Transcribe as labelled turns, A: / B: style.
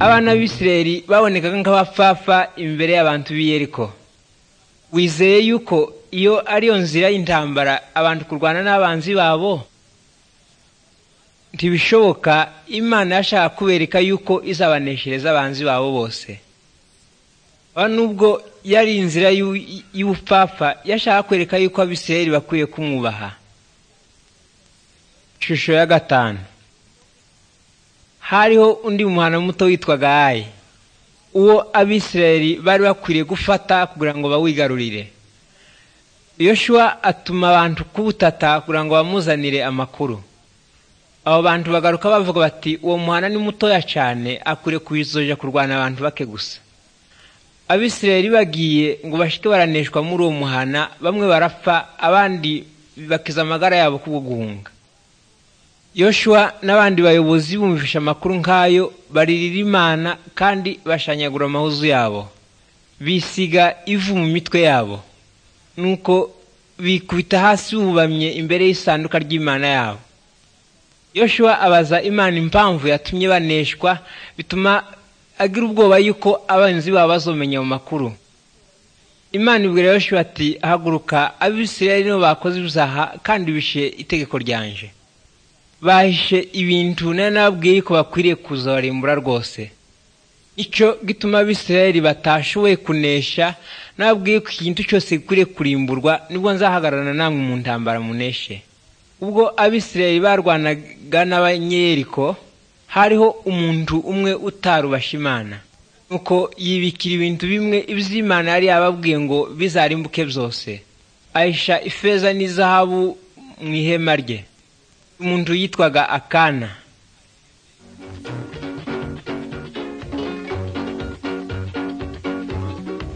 A: abana b'ibisirayeli babonekaga nk'abapfapfa imbere y'abantu b'i yeriko wizeye yuko iyo ariyo nzira y'intambara abantu kurwana n'abanzi babo ntibishoboka imana yashaka kubereka yuko izabaneshereza abanzi babo bose nubwo yari inzira y'ubupfapfa yashaka kwereka yuko abisirayeli bakwiye kumwubaha ishusho ya gatanu hariho undi muhana muto witwaga ayi uwo abisirayeli bari bakwiriye gufata kugira ngo bawigarurire yoshuwa atuma abantu kubutata kugira ngo bamuzanire amakuru abo bantu bagaruka bavuga bati uwo muhana ni mutoya cyane akwiriye kubizoja kurwana abantu bake gusa abisirayeli bagiye ngo bashike baraneshwa muri uwo muhana bamwe barapfa abandi bakiza amagara yabo kubwo guhunga Yoshua n'abandi bayobozi bumvisha amakuru nk'ayo baririra imana kandi bashanyagura amahuzu yabo bisiga ivu mu mitwe yabo nuko bikubita hasi bubamye imbere y'isanduka ry'imana yabo Yoshua abaza imana impamvu yatumye baneshwa bituma agira ubwoba yuko abanzi babo bazomenya mu makuru imana ibwira Yoshua ati haguruka abisirayeli nibo bakoze ibyaha kandi bishe itegeko ryanje bahishe ibintu nari nababwiye ko bakwiriye kuzabarimbura rwose icyo gituma abisirayeli batashoboye kunesha nababwiye ko ikintu cyose gikwiriye kurimburwa nibwo nzahagararana namwe mu ntambara muneshe ubwo abisirayeli barwanaga n'abanyeriko hariho umuntu umwe utarubasha imana nuko yibikira ibintu bimwe iby'imana yari yababwiye ngo bizarimbuke byose ahisha ifeza n'izahabu mu ihema rye umuntu yitwaga akana